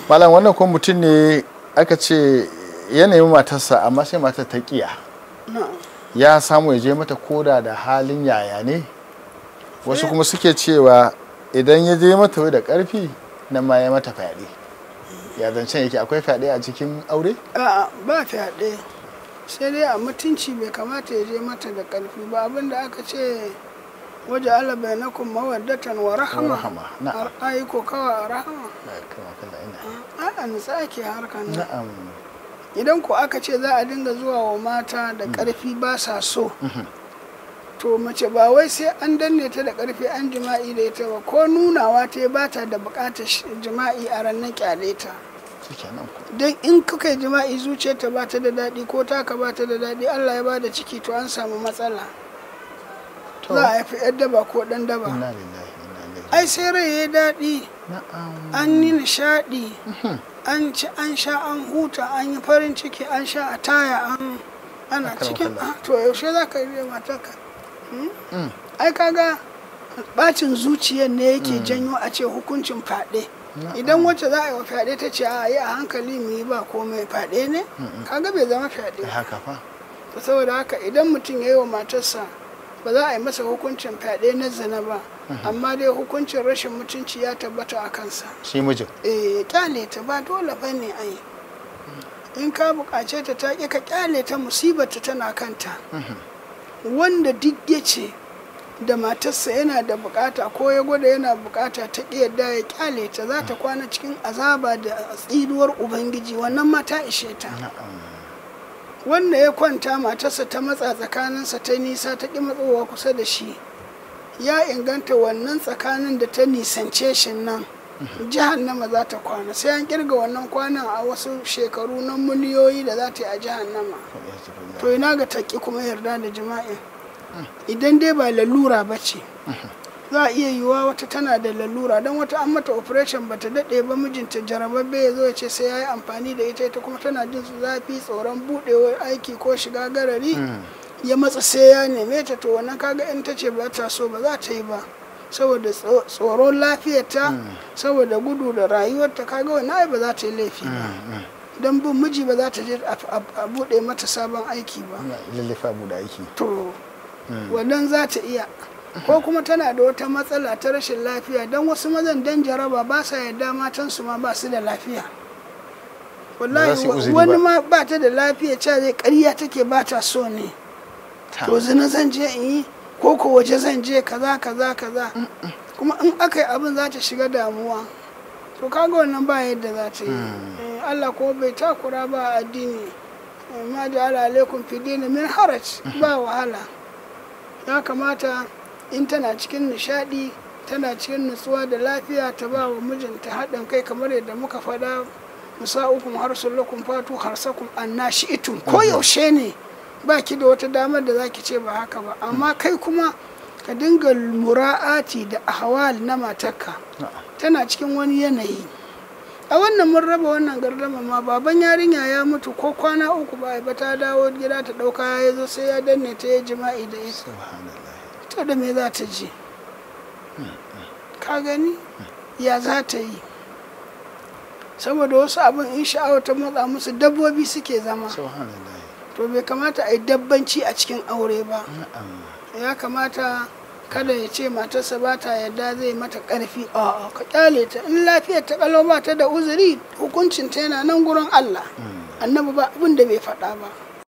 malam wannan kuma mutum ne aka ce ya nemi matarsa amma sai matar ta kiya na'am ya samu ya je mata koda da halin yaya ne wasu kuma suke cewa idan ya je mata wai da karfi nan ma ya mata fyaɗe ya zancen yake akwai fyaɗe a cikin aure a'a ba fyaɗe sai dai a mutunci bai kamata ya je mata da ƙarfi ba abinda aka ce waje ala bainakum mawaddatan wa rahama rahama, na'am. Ar- ayi ko kawa a rahama Kama kalla ina. a'a nutsa ake harkar nan na'am idan ko aka ce za a dinga zuwa wa mata da ƙarfi ba sa so to mace ba wai sai an danne ta da ƙarfi an jima'i da ita ba ko nunawa ta ba ta da buƙatar sh- jima'i a ranar kyale ta shikenan ku don in kuka yi jima'i zuciyarta ba ta da daɗi ko taka ba ta da daɗi allah ya ba da ciki to an samu matsala to za a haifi yar daba ko ɗan daba inna lillahi wa inna ilaihi ai sai rai ya daɗi na'am an yi nishaɗi an ci an sha an huta an yi farin ciki an sha a taya an ana Akram cikin kallah. ah, to yaushe za ka yi da matarka Mm. ai kaga bacin zuciyar ne yake janyo a ce hukuncin fyaɗe idan wacce za a yi wa fyaɗe ta ce a yi a hankali mu yi ba komai fyaɗe ne kaga bai zama fyaɗe ai haka fa to saboda haka idan mutum ya yi wa matarsa ba za a yi masa hukuncin fyaɗe na zina ba amma dai hukuncin rashin mutunci ya tabbata a kansa shi mijin eh kyale ta ba dole ba ne ai in ka buƙace ta ta ƙi ka kyale ta musibarta tana kanta wanda duk ya ce da matarsa yana da bukata ko ya gwada yana bukata ta ƙi yadda ya kyale ta za ta kwana cikin azaba da tsiruwar ubangiji wannan ma ta ishe ta na'am wanda ya kwanta matarsa ta matsa tsakaninsa ta nisa ta ƙi matsowa kusa da shi ya inganta wannan tsakanin da ta nisance shi nan jahannama za ta kwana sai an kirga wannan kwanan a wasu shekaru na miliyoyi da za ta yi a jahannama to ina ga taƙi kuma yarda da jima'i idan dai ba lalura ba ce za a iya yiwuwa wata tana da lalura don wata an mata operation ba ta daɗe ba mijinta jarababbe ya zo ya ce sai ya yi amfani da ita ita kuma tana jin su zafi tsoron buɗewar aiki ko shiga garari ya matsa sai ya neme ta to wannan kaga in ta ce ba ta so ba za ta yi ba saboda tso- tsoron lafiyarta saboda gudu da rayuwarta kaga wannan ai ba za ta yi laifi ba don bin miji ba za ta je a- a a buɗe mata sabon aiki ba lallifa mu da aiki to wannan za ta iya ko kuma tana da wata matsala ta rashin lafiya don wasu mazan dan jaraba ba sa yarda matansu ma ba su da lafiya Ba za su yi wallahi uzuri wani ba. ma ba ta da lafiya cewa zai ƙarya take ba ta so ne Ta. to zina zan je in yi ko ko waje zan je kaza kaza kaza kuma in aka yi abin za ta shiga damuwa to kaga wannan ba yadda za ta yi Eh, Allah kuma bai takura ba a addini Eh, ma ja'ala alaikum fi dini min haraj ba wahala ya kamata in tana cikin nishadi tana cikin nutsuwa da lafiya ta ba wa mijinta haɗin kai kamar yadda muka faɗa musa'ukum harsulukum fatu harsakum annashi itum ko yaushe ne ba ki da wata damar da zaki ce ba haka ba amma kai kuma ka dinga mura'ati da ahwal na matarka tana cikin wani yanayi a wannan mun raba wannan gardama ma baban yarinya ya mutu ko kwana uku ba ba ta dawo gida ta ɗauka ya zo sai ya danne ta ya jima'i da ita subhanallah to da me za ta je ka gani ya za ta yi saboda wasu abin in sha'awa ta matsa musu dabbobi suke zama subhanallah to bai kamata a yi dabbanci a cikin aure ba na'am ya kamata kada ya ce matarsa ba ta yadda zai mata karfi a ka kyale ta in lafiyar ta kalau ba ta da uzuri hukuncin ta yana nan gurin Allah annabi ba abin da bai faɗa ba